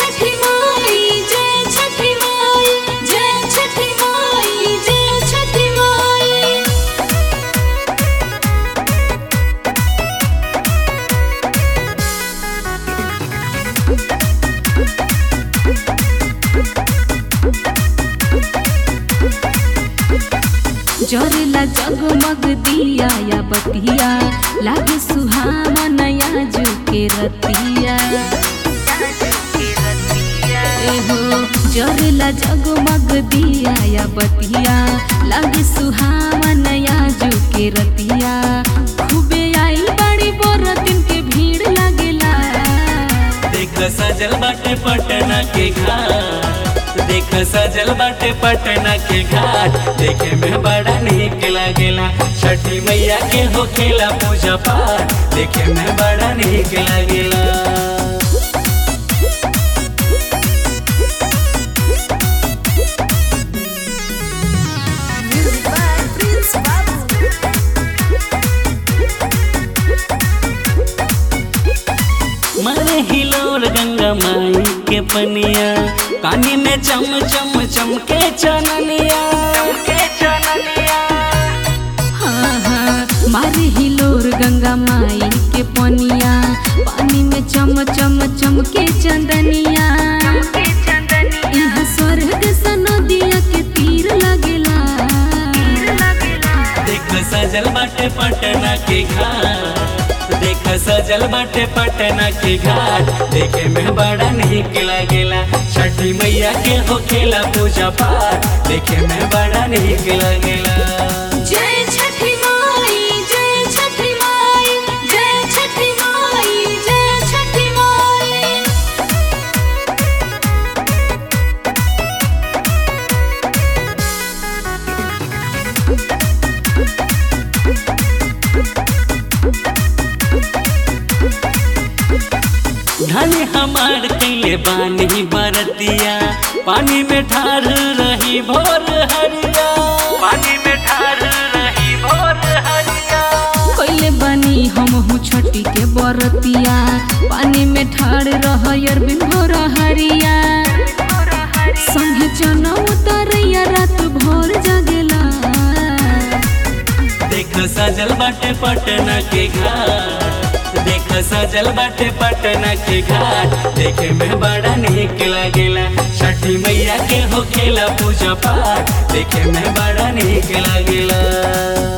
छठी माई जय छठी माई जय छठी माई जय छठी माई जरेला जगमग दिया या बतिया लागे सुहावन जो के रतिया एहो जरेला जगमग दिया या बतिया लागे सुहावन जो के रतिया खूबे आई बड़ी बोरतिन के भीड़ लागेला देख सजल बाटे पटना के घाट देख सजल बाटे पटना के घाट देखे में बड़ा निक लागेला छठी मैया के होखेला पूजा पाठ देखे में बड़ा निक लागेला मारे हिलोर गंगा माई के पनिया कानी में चम चम चमके चननिया चमके चननिया हाँ हाँ मारे हिलोर गंगा माई के पनिया पानी में चम चम चमके चंदनिया यहाँ स्वर्ग सा नदिया के तीर लगेला देख सजल बाटे पटना के घाट देख सजल बाटे पटना के घाट देखे में बड़ा निक लागेला छठी मैया के होखेला पूजा पाठ देखे में बड़ा निक लागेला जय छठी माई जय छठी माई जय छठी माई जय छठी माई धन हमार कैले बानी बरतिया पानी में ठार रही भोर हरिया पानी में ठार रही भोर हरिया कैले बनी हम छठी के बरतिया पानी में ठाड़ रह अरबिन भोर हरिया संगे चना उतरैया रात भोर जगेला देख सजल बाटे पटना के घाट देख सजल बाटे पटना के घाट देखे में बड़ा निक लागेला छठी मैया के होखेला पूजा पाठ देखे में बड़ा निक लागेला